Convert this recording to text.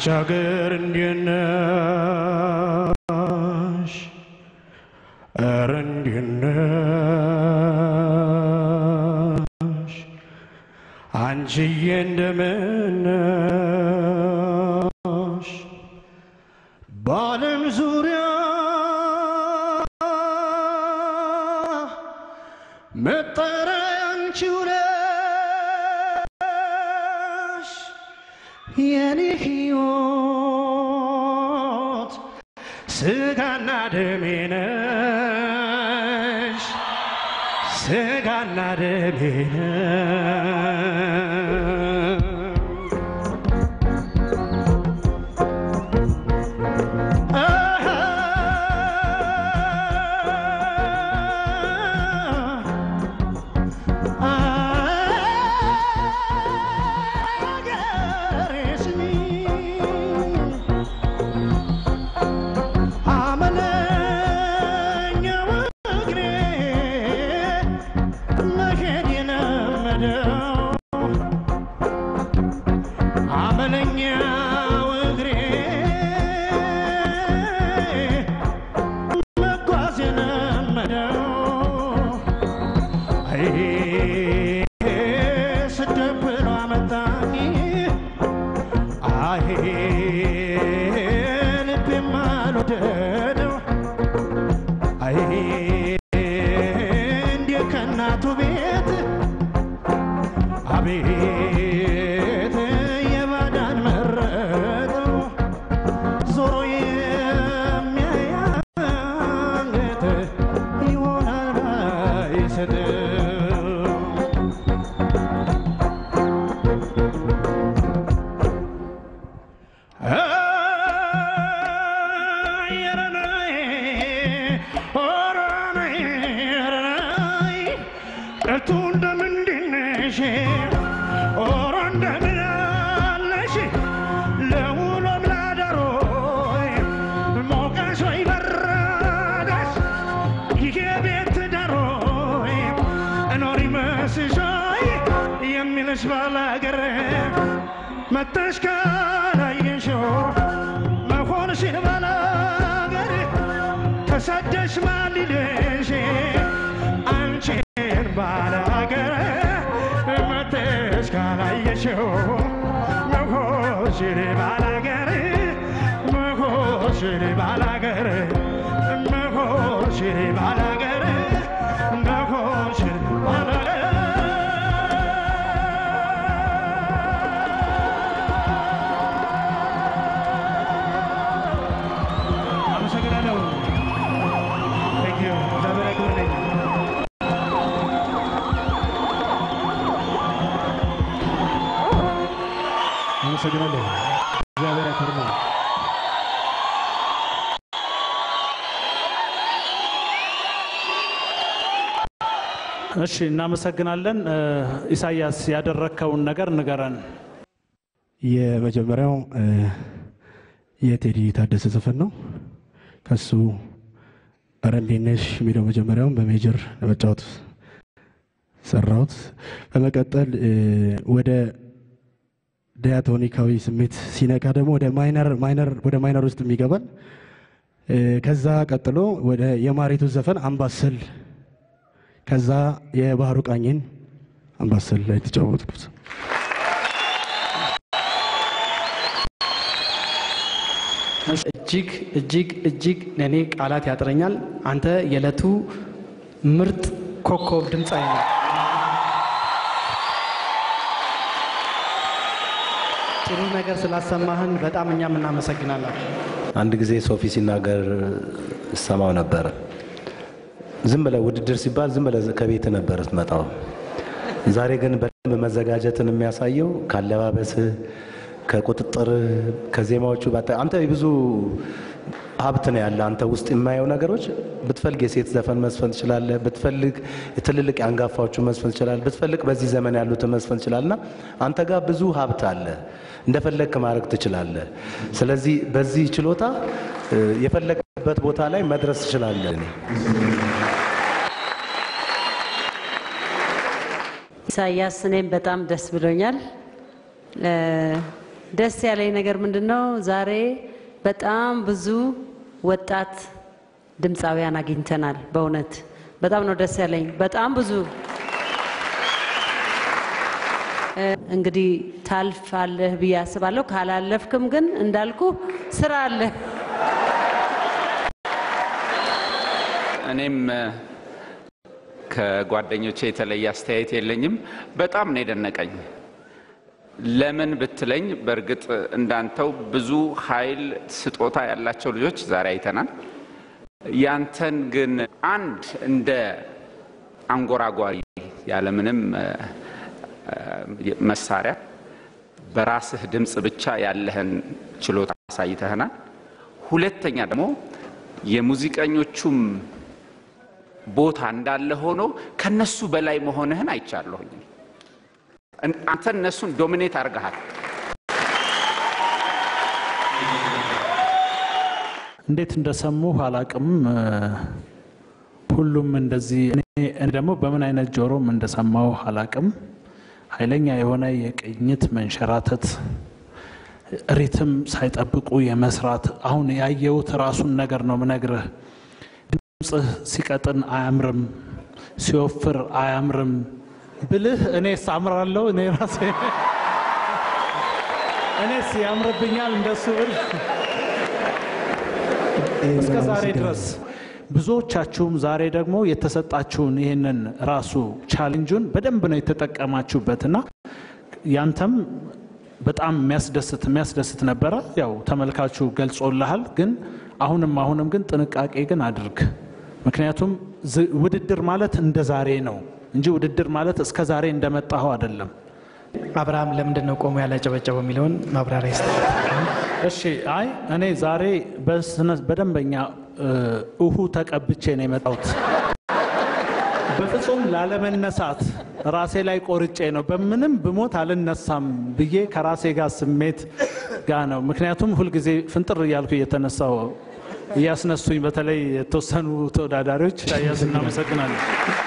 ሀገር እንዴት ነሽ? ኧረ እንዴት ነሽ? አንቺዬ እንደምን ነሽ? በዓለም ዙሪያ መጠሪያ አንቺው ነሽ የኔ ሕይወት ስጋና ደሜ ነሽ ስጋና ደሜ ነሽ አመለኛው እግሬ መጓዝ የለመደው አይ ስደት ብሎ አመጣኝ አይ ልቤም አልወደደው አይ እንዴ ከእናቱ ቤት አቤት የባዳን መረጠው ዞሮ የሚያያንገት ይሆናል ባይሰጠው እቱ እንደምንድነሽ ኦሮ እንደምን አለሽ ለውሎም ላደሮ ሞቀሽ ወይ በረደሽ ይሄ ቤት ዳሮ እኖሪ መስሾይ የሚልሽ ባላገር መተሽ ካላየሽው መሆንሽን ባላገር ተሰደሽ ማልልሽ አንቺን ባላገር መተሽ ካላየሽው መሆንሽን ባላገር መሆንሽን ባላገር መሆንሽን ባላገር መሆንሽን ባላገር አመሰግናለሁ። Thank you. እግዚአብሔር ያክብርልኝ። አመሰግናለሁ። እግዚአብሔር ያክብርልኝ። እሺ እናመሰግናለን። እ፣ ኢሳያስ ያደረግከውን ነገር ንገረን። የመጀመሪያው እ፣ የቴዲ ታደሰ ዘፈን ነው። ከሱ ኧረ እንዴት ነሽ የሚለው መጀመሪያውን በሜጀር ለመጫወት ሰራሁት። በመቀጠል እ፣ ወደ ዲያቶኒካዊ ስሜት ሲነካ ደግሞ ወደ ማይነር ማይነር ወደ ማይነር ውስጥ የሚገባል። እ፣ ከዛ ቀጥሎ ወደ የማሪቱ ዘፈን አምባሰል፣ ከዛ የባህሩ ቃኝን አምባሰል ላይ ተጫወትኩት። እጅግ እጅግ እጅግ ለእኔ ቃላት ያጥረኛል። አንተ የዕለቱ ምርጥ ኮከብ ድምፃዊ ነው። ጥሩ ነገር ስላሰማህን በጣም እኛም እናመሰግናለን። አንድ ጊዜ ሶፊ ሲናገር ሰማው ነበረ። ዝም ብለህ ውድድር ሲባል ዝም ብለህ ከቤት ነበር ስትመጣው። ዛሬ ግን በደንብ መዘጋጀትን የሚያሳየው ካለባበስህ፣ ከቁጥጥርህ፣ ከዜማዎቹ ባጠ- አንተ ብዙ ሀብት ነው ያለ አንተ ውስጥ የማየው ነገሮች። ብትፈልግ የሴት ዘፈን መስፈን ትችላለህ። ብትፈልግ ትልልቅ የአንጋፋዎቹ መስፈን ትችላለህ። ብትፈልግ በዚህ ዘመን ያሉትን መስፈን ትችላለህ። እና አንተ ጋር ብዙ ሀብት አለ። እንደፈለግክ ማድረግ ትችላለህ። ስለዚህ በዚህ ችሎታ እ፣ የፈለግበት ቦታ ላይ መድረስ ትችላለህ። እኔ ኢሳያስ እኔም በጣም ደስ ብሎኛል። እ፣ ደስ ያለኝ ነገር ምንድን ነው? ዛሬ በጣም ብዙ ወጣት ድምፃውያን አግኝተናል። በእውነት በጣም ነው ደስ ያለኝ። በጣም ብዙ እ፣ እንግዲህ ታልፋለህ ብዬ አስባለሁ። ካላለፍክም ግን እንዳልኩ ስራ አለ። እኔም እ፣ ከጓደኞቼ የተለየ አስተያየት የለኝም። በጣም ነው የደነቀኝ። ለምን ብትለኝ በእርግጥ እንዳንተው ብዙ ኃይል ስጦታ ያላቸው ልጆች ዛሬ አይተናል። ያንተን ግን አንድ እንደ አንጎራጓሪ ያለምንም እ፣ እ፣ መሳሪያ በራስህ ድምፅ ብቻ ያለህን ችሎታ አሳይተህናል። ሁለተኛ ደግሞ የሙዚቀኞቹም ቦታ እንዳለ ሆኖ ከነሱ በላይ መሆንህን አይቻለሁኝ። እን- አንተ እነሱን ዶሚኔት አድርገሃል። እንዴት እንደሰሙ አላቅም። እ፣ ሁሉም እንደዚህ እኔ እኔ ደግሞ በምን አይነት ጆሮም እንደሰማው አላቅም። ኃይለኛ የሆነ የቅኝት መንሸራተት፣ ሪትም ሳይጠብቁ የመስራት አሁን ያየሁት ራሱን ነገር ነው ምነግርህ። ድምፅህ ሲቀጥን አያምርም፣ ሲወፍር አያምርም ብልህ እኔስ አምራለሁ እኔ ራሴ እኔስ ያምርብኛል እንደሱ ብል እስከ ዛሬ ድረስ ብዙዎቻችሁም ዛሬ ደግሞ የተሰጣችሁን ይህንን ራሱ ቻሌንጁን በደንብ ነው የተጠቀማችሁበትና ያንተም በጣም የሚያስደስት የሚያስደስት ነበረ። ያው ተመልካቹ ገልጾልሃል። ግን አሁንም አሁንም ግን ጥንቃቄ ግን አድርግ። ምክንያቱም ዝ- ውድድር ማለት እንደ ዛሬ ነው እንጂ ውድድር ማለት እስከ ዛሬ እንደመጣኸው አይደለም። አብርሃም ለምንድን ነው ቆሞ ያላጨበጨበው የሚለውን ማብራሪያ ይስጥ። እሺ አይ እኔ ዛሬ በስነ- በደንበኛ እ፣ እሁ ተቀብቼ ነው የመጣሁት። በፍጹም ላለመነሳት ራሴ ላይ ቆርጬ ነው በምንም ብሞት አልነሳም ብዬ ከራሴ ጋር ስሜት ጋር ነው። ምክንያቱም ሁልጊዜ ፍንጥር እያልኩ እየተነሳው እያስነሱኝ፣ በተለይ የተወሰኑ ተወዳዳሪዎች ኢሳያስ እናመሰግናለን።